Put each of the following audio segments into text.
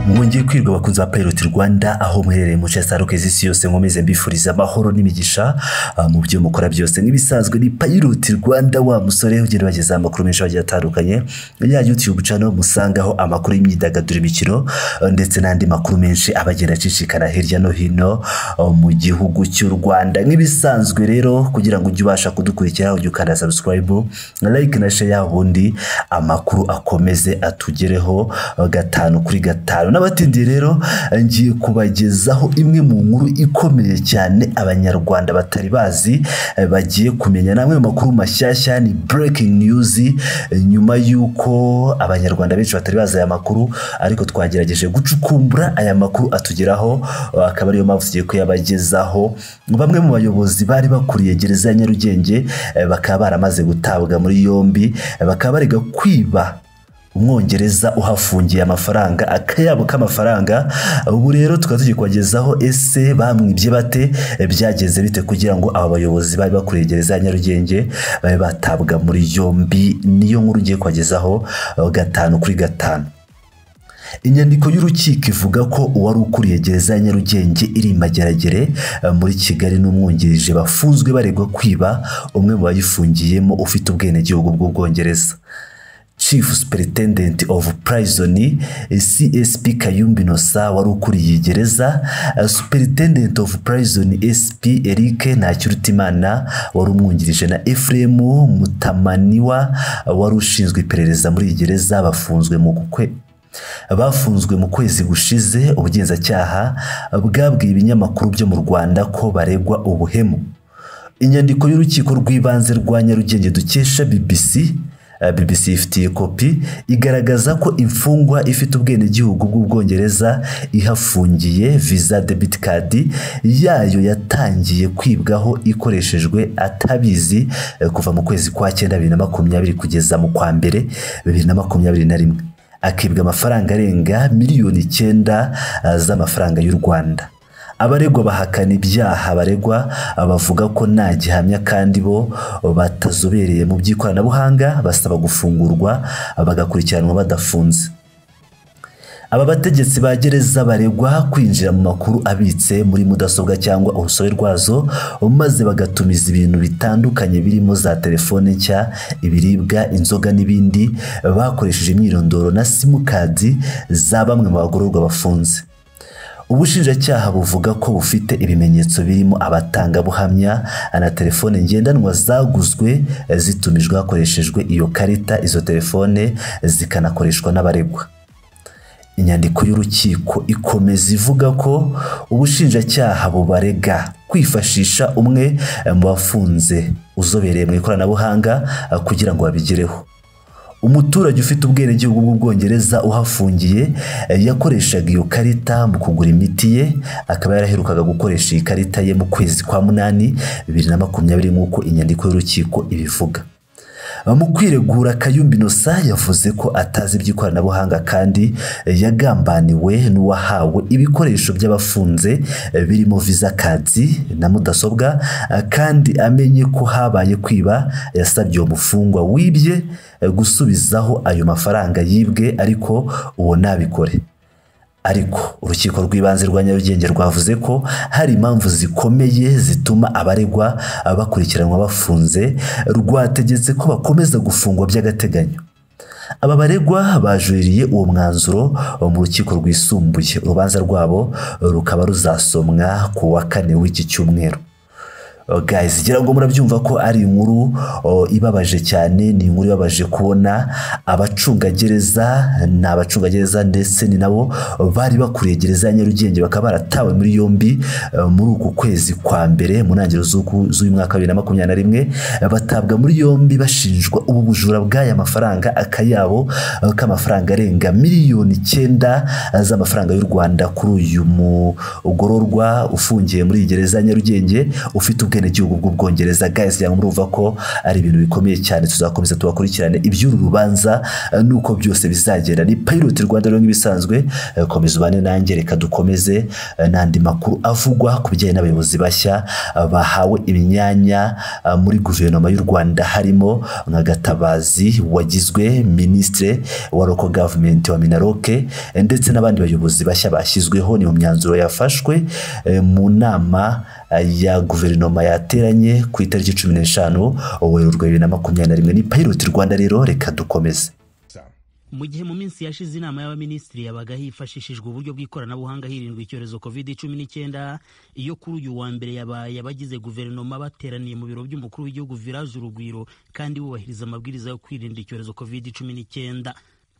mwongeye kwirwa bakunzi ba Pilot Rwanda aho muherereye mu cya saruke z'isi yose nkomeze mbifuriza amahoro n'imigisha ah, mu byo mukora byose n'ibisanzwe ni Pilot Rwanda wa musore ugenda bageza amakuru menshi agiye atandukanye ya YouTube channel musangaho amakuru y'imyidagaduro imikino ah, ndetse n'andi makuru menshi aba agenda acicikana hirya no hino ah, mu gihugu cy'u Rwanda nk'ibisanzwe rero kugira ngo ujye ubasha kudukurikira ujye ukanda subscribe like na share ubundi amakuru akomeze atugereho ah, gatanu kuri gatanu n'abatindiye rero ngiye kubagezaho imwe mu nkuru ikomeye cyane abanyarwanda batari bazi eh, bagiye kumenya namwe mu makuru mashyashya ni breaking news eh, nyuma y'uko abanyarwanda benshi batari bazi aya makuru ariko twagerageje gucukumbura aya makuru atugeraho eh, akaba ariyo mpamvu tugiye kuyabagezaho bamwe mu bayobozi bari bakuriye gereza ya Nyarugenge eh, bakaba baramaze gutabwa muri yombi eh, bakaba barega kwiba umwongereza uhafungiye amafaranga akayabo k'amafaranga ubu rero tukaba tugiye kubagezaho ese bamwibye bate byagenze bite kugira ngo aba bayobozi bari bakuriye gereza ya nyarugenge babe batabwa muri yombi niyo nkuru ugiye kubagezaho eh, gatanu kuri gatanu inyandiko y'urukiko ivuga ko uwari ukuriye gereza ya nyarugenge iri i mageragere eh, muri kigali n'umwungirije bafunzwe baregwa kwiba umwe mu bayifungiyemo ufite ubwenegihugu bw'ubwongereza chief superintendent of prison csp kayumbi nosa wari ukuriye gereza eh, superintendent of prison sp eric ntakirutimana wari umwungirije na ephraim mutamaniwa eh, wari ushinzwe iperereza muri iyi gereza bafunzwe mu kukwe bafunzwe mu kwezi gushize ubugenzacyaha eh, bwabwiye ibinyamakuru byo mu rwanda ko baregwa ubuhemu inyandiko y'urukiko rw'ibanze rwa nyarugenge dukesha bbc eh, BBC ifitiye kopi igaragaza ko imfungwa ifite ubwenegihugu bw'ubwongereza ihafungiye visa debit card yayo yatangiye kwibwaho ikoreshejwe atabizi eh, kuva mu kwezi kwa cyenda bibiri na makumyabiri kugeza mu kwa mbere bibiri na makumyabiri na rimwe akibwa amafaranga arenga miliyoni icyenda eh, z'amafaranga y'u Rwanda abaregwa bahakana ibyaha baregwa bavuga ko nta gihamya kandi bo batazobereye mu by'ikoranabuhanga basaba gufungurwa bagakurikiranwa badafunze aba bategetsi ba gereza baregwa kwinjira mu makuru abitse muri mudasobwa cyangwa urusobe rwazo maze bagatumiza ibintu bitandukanye birimo za telefone nshya ibiribwa inzoga n'ibindi bakoresheje imyirondoro na simukadi za bamwe mu bagororwa bafunze ubushinjacyaha buvuga ko bufite ibimenyetso birimo abatangabuhamya na telefone ngendanwa zaguzwe zitumijwe hakoreshejwe iyo karita izo telefone zikanakoreshwa n'abaregwa inyandiko y'urukiko ikomeza ivuga ko ubushinjacyaha bubarega kwifashisha umwe mu bafunze uzobereye mu ikoranabuhanga kugira ngo babigereho umuturage ufite ubwenegihugu bw'ubwongereza uhafungiye eh, yakoreshaga iyo karita mu kugura imiti ye akaba yaraherukaga gukoresha iyi karita ye mu kwezi kwa munani bibiri na makumyabiri nk'uko inyandiko y'urukiko ibivuga mu kwiregura kayumbi nosa yavuze ko atazi iby'ikoranabuhanga kandi eh, yagambaniwe n'uwahawe ibikoresho by'abafunze eh, birimo visa kadi na mudasobwa eh, kandi amenye ko habaye kwiba yasabye uwo mufungwa wibye eh, gusubizaho ayo mafaranga yibwe ariko uwo ntabikore ariko urukiko rw'ibanze rwa nyarugenge rwavuze ko hari impamvu zikomeye zituma abaregwa bakurikiranwa bafunze rwategetse ko bakomeza gufungwa by'agateganyo aba baregwa bajuririye uwo mwanzuro mu rukiko rwisumbuye urubanza rwabo rukaba ruzasomwa ku wa kane w'iki cyumweru guys ngira ngo murabyumva ko ari inkuru o, ibabaje cyane ni inkuru ibabaje kubona abacungagereza ni abacungagereza ndetse ni nabo bari bakuriye gereza ya nyarugenge bakaba baratawe muri yombi eh, muri uku kwezi kwa mbere mu ntangiriro z'uku- z'uyu mwaka wa bibiri na makumyabiri na rimwe eh, batabwa muri yombi bashinjwa ubu bujura bw'aya mafaranga akayabo eh, k'amafaranga arenga miliyoni icyenda eh, z'amafaranga y'u rwanda kuri uyu mugororwa ufungiye muri iyi gereza ya nyarugenge ufite ubwe ubwenegihugu bw'ubwongereza gazi yangu murumva ko ari ibintu bikomeye cyane tuzakomeza tubakurikirane iby'uru rubanza eh, nuko byose bizagenda ni pilot rwanda rero nk'ibisanzwe eh, komeza ubane nanjye reka dukomeze eh, n'andi makuru avugwa ku bijyanye n'abayobozi bashya eh, bahawe imyanya eh, muri guverinoma y'u rwanda harimo nka gatabazi wagizwe minisitiri wa local government wa minaroke eh, ndetse n'abandi bayobozi bashya bashyizweho ni mu myanzuro yafashwe eh, mu nama eh, ya guverinoma yateranye ku itariki cumi n'eshanu werurwe bibiri na makumyabiri na rimwe ni piloti rwanda rero reka dukomeze mu gihe mu minsi yashize inama y'abaminisitiri yabaga hifashishijwe uburyo bw'ikoranabuhanga hirindwa icyorezo covid cumi n'icyenda iyo kuri uyu wa mbere yabaye abagize guverinoma bateraniye mu biro by'umukuru w'igihugu viraje urugwiro kandi bubahiriza amabwiriza yo kwirinda icyorezo covid cumi n'icyenda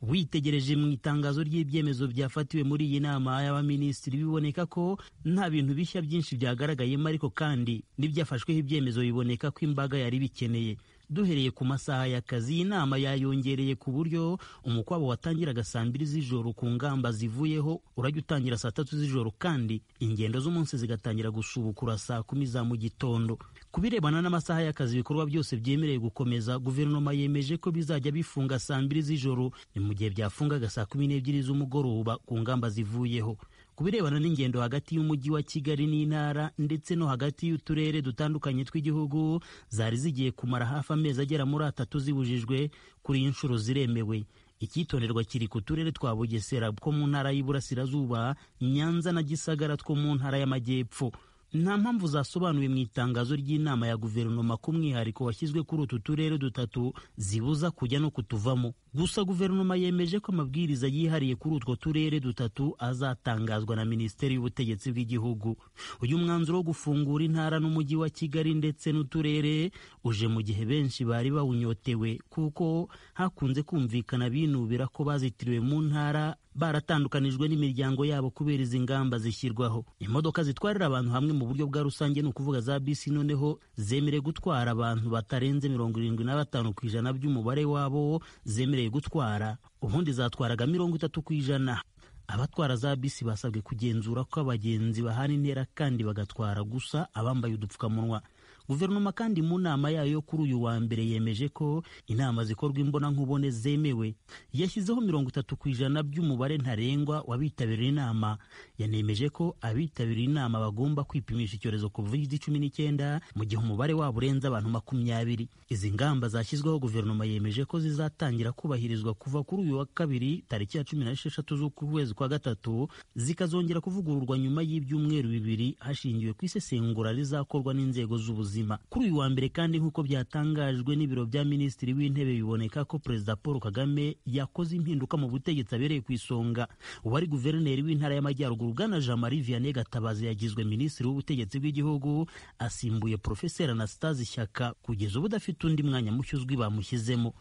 witegereje mu itangazo ry'ibyemezo byafatiwe muri iyi nama y'abaminisitiri biboneka ko nta bintu bishya byinshi byagaragayemo ariko kandi n'ibyafashweho ibyemezo biboneka ko imbaga yari bikeneye duhereye ku masaha y'akazi iyi nama yayongereye ku buryo umukwabo watangiraga saa mbiri z'ijoro ku ngamba zivuyeho urajya utangira saa tatu z'ijoro kandi ingendo z'umunsi zigatangira gusubukura saa kumi za mu gitondo ku birebana n'amasaha y'akazi ibikorwa byose byemerewe gukomeza guverinoma yemeje ko bizajya bifunga saa mbiri z'ijoro ni mu gihe byafungaga saa kumi n'ebyiri z'umugoroba ku ngamba zivuyeho ku birebana n'ingendo hagati y'umujyi wa kigali n'intara ndetse no hagati y'uturere dutandukanye tw'igihugu zari zigiye kumara hafi amezi agera muri atatu zibujijwe kuri iyi nshuro ziremewe icyitonderwa kiri ku turere twa bugesera two mu ntara y'Iburasirazuba nyanza na gisagara two mu ntara y'amajyepfo nta mpamvu zasobanuwe mu itangazo ry'inama ya guverinoma ku mwihariko washyizwe kuri utu turere dutatu zibuza kujya no kutuvamo gusa guverinoma yemeje ko amabwiriza yihariye kuri utwo turere dutatu azatangazwa na minisiteri y'ubutegetsi bw'igihugu uyu mwanzuro wo gufungura intara n'umujyi wa kigali ndetse n'uturere uje mu gihe benshi bari bawunyotewe kuko hakunze kumvikana binubira ko bazitiriwe mu ntara baratandukanijwe n'imiryango yabo kubera izi ngamba zishyirwaho imodoka zitwarira abantu hamwe mu buryo bwa rusange ni ukuvuga za bisi noneho zemerewe gutwara abantu batarenze mirongo irindwi na batanu ku ijana by'umubare wabo zemerewe gutwara ubundi zatwaraga mirongo itatu ku ijana abatwara za bisi basabwe kugenzura ko abagenzi bahana intera kandi bagatwara gusa abambaye udupfukamunwa guverinoma kandi mu nama yayo kuri uyu wa mbere yemeje ko inama zikorwa imbonankubone zemewe yashyizeho mirongo itatu ku ijana by'umubare ntarengwa w'abitabiriye inama yanemeje ko abitabiriye inama bagomba kwipimisha icyorezo covid cumi n'icyenda mu gihe umubare wabo urenze abantu makumyabiri izi ngamba zashyizweho guverinoma yemeje ko zizatangira kubahirizwa kuva kuri uyu wa kabiri tariki ya cumi n'esheshatu z'ukwezi kwa gatatu zikazongera kuvugururwa nyuma y'ibyumweru bibiri hashingiwe ku isesengura rizakorwa n'inzego z'ubuzima ubuzima kuri uyu wa mbere kandi nk'uko byatangajwe n'ibiro bya minisitiri w'intebe biboneka ko perezida paul kagame yakoze impinduka mu butegetsi abereye ku isonga uwari guverineri w'intara y'amajyaruguru bwana jean marie vianney gatabazi yagizwe minisitiri w'ubutegetsi bw'igihugu asimbuye porofeseri anastase ishyaka kugeza ubu udafite undi mwanya mushyuzwi bamushyizemo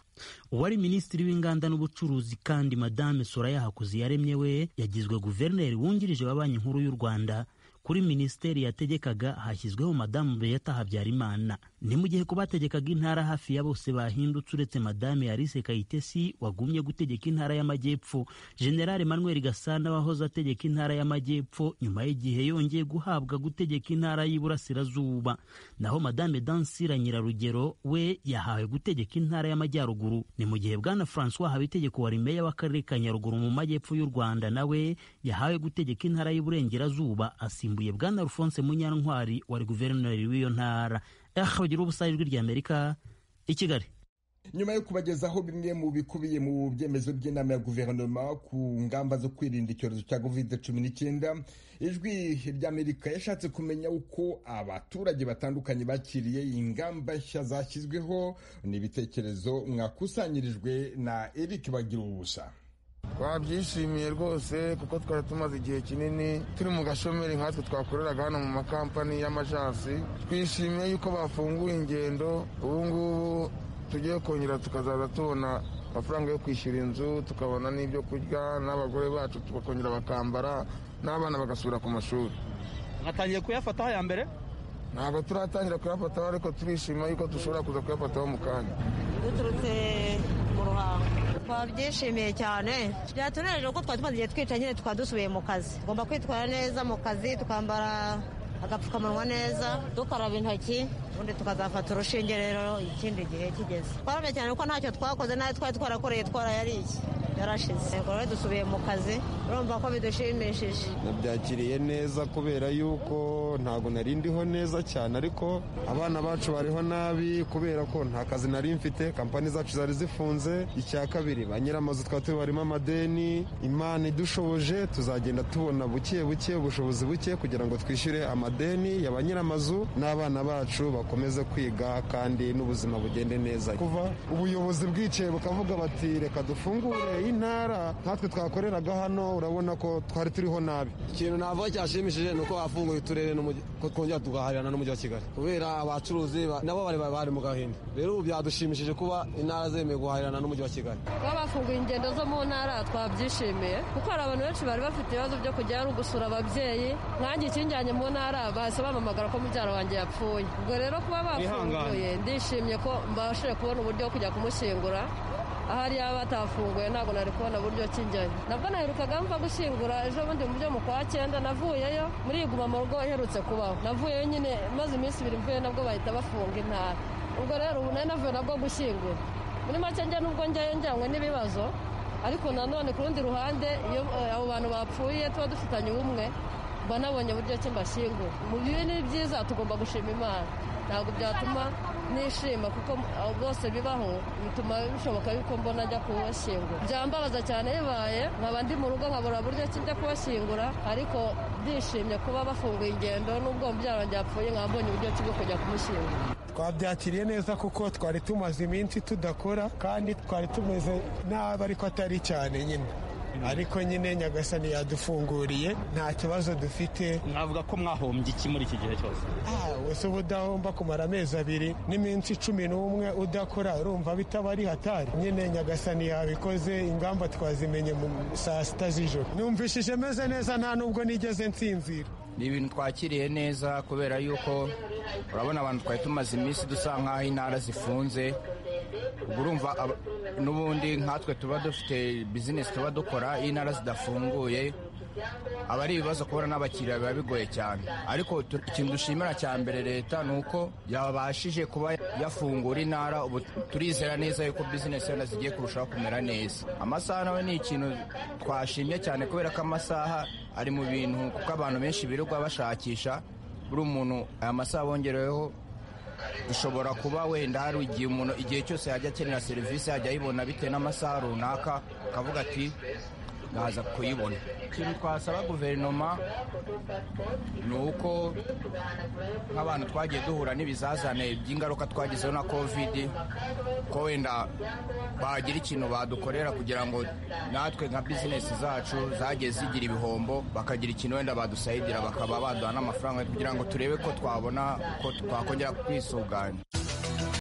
uwari minisitiri w'inganda n'ubucuruzi kandi madame soraya hakuziyaremye we yagizwe guverineri wungirije wa banki nkuru y'u rwanda kuri minisiteri yategekaga hashyizweho madamu beyata habyarimana ni mu gihe ku bategekaga intara hafi ya bose bahindutse uretse madame alice kayitesi wagumye gutegeka intara y'amajyepfo generale manuel gasana wahoze ategeka intara y'amajyepfo nyuma y'igihe yongeye guhabwa gutegeka intara y'iburasirazuba naho madame dansira nyirarugero we yahawe gutegeka intara y'amajyaruguru ni mu gihe bwana francois habitegeko wari meya w'akarere ka nyaruguru mu majyepfo y'u rwanda nawe yahawe gutegeka intara y'iburengerazuba asimbuye yasimbuye bwana alphonse munyantwari wari guverineri w'iyo ntara aha bagira ubusaha ijwi ry'amerika i kigali nyuma yo kubagezaho bimwe mu bikubiye mu byemezo by'inama ya guverinoma ku ngamba zo kwirinda icyorezo cya covid cumi n'icyenda ijwi ry'amerika yashatse kumenya uko abaturage batandukanye bakiriye ingamba nshya zashyizweho n'ibitekerezo mwakusanyirijwe na eric bagira ubusa twabyishimiye rwose kuko twari tumaze igihe kinini turi mu gashomeri nkatwe twakoreraga hano mu makampani y'amajansi twishimiye yuko bafunguye ingendo ubu ngubu tugiye kongera tukazaza tubona amafaranga yo kwishyura inzu tukabona n'ibyo kurya n'abagore bacu tukongera bakambara n'abana bagasubira ku mashuri mwatangiye kuyafata aya mbere ntabwo turatangira kuyafataho ariko turishima yuko dushobora kuza kuyafataho mu kanya duturutse mu ruhango twabyishimiye cyane byatunereje kuko twari tumaze igihe twicaye nyine tukaba dusubiye mu kazi tugomba kwitwara neza mu kazi tukambara agapfukamunwa neza dukaraba intoki ubundi tukazafata urushinge rero ikindi gihe kigeze twarabye cyane kuko ntacyo twakoze n'ayo twari twarakoreye twarayariye yarashize ubwo rero dusubiye mu kazi urumva ko bidushimishije nabyakiriye neza kubera yuko ntabwo nari ndiho neza cyane ariko abana bacu bariho nabi kubera ko nta kazi nari mfite kampani zacu zari zifunze icya kabiri ba nyiramazu twari tubarimo amadeni imana idushoboje tuzagenda tubona buke buke ubushobozi buke kugira ngo twishyure amadeni ya ba nyiramazu n'abana bacu bakomeze kwiga kandi n'ubuzima bugende neza kuva ubuyobozi bwicaye bukavuga bati reka dufungure intara natwe twakoreraga hano urabona ko twari turiho nabi ikintu navuga cyashimishije ni uko bafunguye uturere n'umujyi- ko twongera tugahahirana n'umujyi wa kigali kubera abacuruzi ba- nabo bari bari mu gahinda rero ubu byadushimishije kuba intara zemeye guhahirana n'umujyi wa kigali kuba bafunguye ingendo zo mu ntara twabyishimiye kuko hari abantu benshi bari bafite ibibazo byo kujyayo ari ugusura ababyeyi nkanjye ikinjyanye mu ntara bahise bampamagara ko mubyara wanjye yapfuye ubwo rero kuba bafunguye ndishimye ko mbashije kubona uburyo bwo kujya kumushyingura ahari yaba batafunguye ntabwo nari kubona uburyo kijyayo nabwo naherukaga mva gushyingura ejo bundi mu byo mu kwa cyenda navuyeyo muri iyi guma mu rugo iherutse kubaho navuyeyo nyine maze iminsi ibiri mvuye nabwo bahita bafunga intara ubwo rero ubu nari navuye nabwo gushyingura muri make njya nubwo njyayo njyanywe n'ibibazo ariko nanone ku rundi ruhande iyo eh, abo bantu bapfuye tuba dufitanye ubumwe mba nabonye uburyo ki mbashyingura mu bibi ni byiza tugomba gushima imana ntabwo byatuma nishima kuko aho bwose bibaho bituma bishoboka yuko mbona njya kubashyingura byambabaza cyane bibaye nkaba ndi mu rugo nkabura buryo ki njya kubashyingura ariko ndishimye kuba bafunguye ingendo n'ubwo mubyara wanjye yapfuye nkaba mbonye uburyo ki bwo kujya kumushyingura twabyakiriye neza kuko twari tumaze iminsi tudakora kandi twari tumeze nabi ariko atari cyane nyine ariko nyine nyagasani yadufunguriye nta kibazo dufite mwavuga ko mwahombye iki muri iki gihe cyose wese uba udahomba kumara amezi abiri n'iminsi cumi n'umwe udakora urumva bitaba ari hatari nyine nyagasani yabikoze ingamba twazimenye mu saa sita z'ijoro numvishije meze neza nta n'ubwo nigeze nsinzira ni ibintu twakiriye neza kubera yuko urabona abantu twari tumaze iminsi dusa nk'aho intara zifunze ubwo urumva aba- n'ubundi nkatwe tuba dufite bizinesi tuba dukora iyo intara zidafunguye aba ari ibibazo kubona n'abakiriya biba bigoye cyane ariko tu- ikintu dushimira cya mbere leta ni uko yabashije kuba yafungura intara ubu turizera neza yuko bizinesi yenda zigiye kurushaho kumera neza amasaha nawe ni ikintu twashimye cyane kubera ko amasaha ari mu bintu kuko abantu benshi birirwa bashakisha buri umuntu aya masaha bongereweho ushobora kuba wenda hari igihe umuntu igihe cyose yajya akenera serivisi yajya ayibona bitewe n'amasaha runaka akavuga ati nkaza kuyibona ikintu twasaba guverinoma ni uko nk'abantu twagiye duhura n'ibizazane by'ingaruka twagizeho na kovidi ko wenda bagira ikintu badukorera kugira ngo natwe nka bizinesi zacu zagiye zigira ibihombo bakagira ikintu wenda badusayidira bakaba baduha n'amafaranga kugira ngo turebe ko twabona ko twakongera kwisuganya